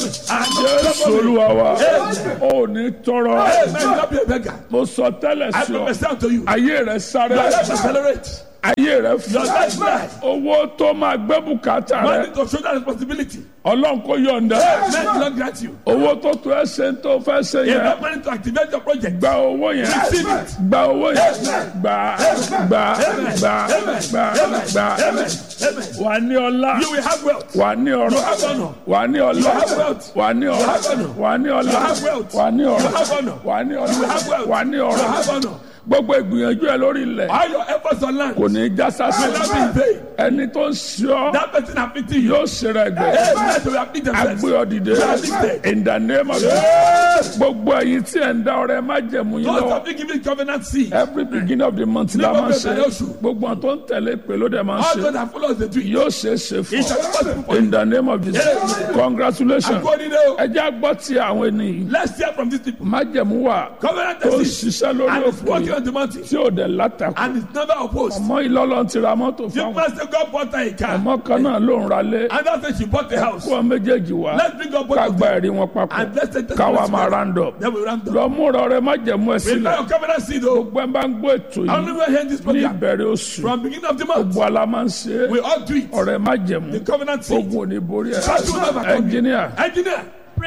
jésù olúwa wa ò ní tọrọ Amen. Not be a beggar. mo sọ tẹ́lẹ̀ I sí ọ prophesy unto you. ayé rẹ sáré Your life accelerate. ayé rẹ Your fún life life. owó tó máa gbé bùkátà Man rẹ need to shoulder responsibility. ọlọ́run kò yọ̀ǹda Men do not grant you. owó tó tó ẹ ṣe ń tó fẹ́ ṣe You yẹn have money to activate your project. gba owó yẹn Receive it. gba owó yẹn gba gba gba gba gba Amen. wà ní ọlá You will have wealth. wà ní ọrọ̀ have honor. wà ní ọlá have wealth. wà ní ọrọ̀ have honor. wà ní ọlá have wealth. wà ní ọrọ̀ have honor. wà ní have ọlá wealth. wà ní You ọrọ̀ have honor. gbogbo ìgbìyànjú ẹ lórí ilẹ̀ All your efforts on land kò ní í já will not be in sásì vain. ẹni tó ń ṣe ọ́ That person afflicting you. yóò ṣe rẹ̀ gbẹ̀ Amen. They will afflict themselves. agbé ọ dìde in the name of Jesus gbogbo ẹ̀yin tí ẹ̀ ń dá ọrẹ má jẹ̀mú yín Those lọ́wọ́ have been given covenant seed. every beginning of the month la máa ń ṣe Nígbà bẹ̀rẹ̀ oṣù. gbogbo àwọn tó ń tẹ̀lé pé ló dẹ̀ máa ń All ṣe those that follow the tree. yóò ṣe é ṣe It fún shall be possible ọ for you. in the name of Jesus congratulations According to ẹ jẹ́ àgbọ̀ tí àwọn ènìyàn Let's hear from these people. májẹ̀mú wà Covenant tó ń seed. ṣiṣẹ́ lórí And it's òfò working yìí on the mountain. tí ò dẹ̀ látàkù And it's never opposed. ọmọ ìlọ́lọ́ ti ra mọ́tò The fáwọn master God bought her a car. ọmọ kan náà ló ń ralé And that's when she bought a house. kó ọ méjèèjì wá Let's bring up both ká of gba them. ẹ̀rí wọn papọ̀ And let's take the káwa máa rándọ̀ Then we round up. lọ múra ọrẹ májẹ̀mú ẹ sílẹ̀ Prepare your covenant seed, though. gbẹ́ bá ń gbọ́ ètò I only yìí will hear this ní program. ìbẹ̀rẹ̀ oṣù From beginning of the month, gbọ́ ala máa ń ṣe é we all do it. ọrẹ májẹ̀mú The covenant seed. ogun ò ní borí ẹ Battle will never come. ẹnjìníà Engineer.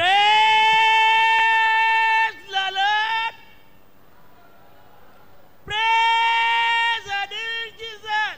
Praise the Lord. Praise the dear Jesus.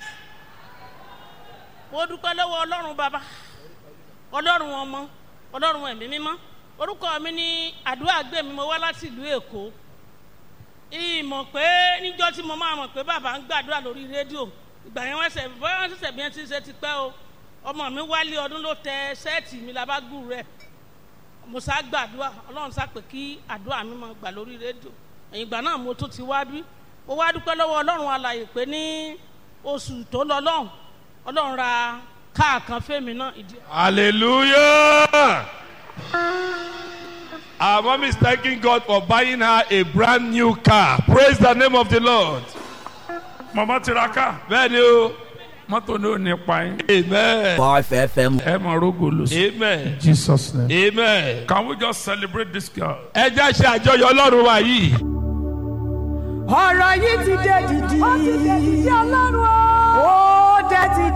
Mo dúpẹ́ lọ́wọ́ Ọlọ́run bàbá, Ọlọ́run ọmọ, Ọlọ́run ẹ̀mí mímọ́. Orúkọ mi ní àdúrà gbé mi, mo wá láti ìlú Èkó. Ìmọ̀ pé níjọ́ tí mo máa mọ̀ pé bàbá ń gbàdúrà lórí rédíò. Ìgbà yẹn wọ́n ṣẹ̀ bóyá wọ́n ṣẹ̀ṣẹ̀ bí wọ́n ti ṣe ti pẹ́ o. Ọmọ mi wálé ọdún ló tẹ sẹ́ẹ̀tì mi labágùn rẹ̀ mo sá gbàdúrà ọlọ́run sá pé kí àdúrà mi máa gbà lórí rédíò ẹ̀yìn ìgbà náà mo tún ti wá bí mo wá dúpẹ́ lọ́wọ́ ọlọ́run alàyè pé ní oṣù tó lọ lọ́hùn ọlọ́run ra káà kan fẹ́mi náà ìdí. Hallelujah. Our mom is thanking God for buying her a brand new car. Praise the name of the Lord. màmá tiraka Bẹ́ẹ̀ni o. mọ́tò ní ò ní pa yín Amen. 5FM. ẹ máa rógò lọ sí Amen. Jesus name. Amen. Can we just celebrate this girl? Ẹ jẹ́ ṣe àjọyọ̀ Ọlọ́run wa yìí. ọ̀rọ̀ yìí ti dé dìdì. ó ti dé dìdì ọlọ́run o. ó dé ti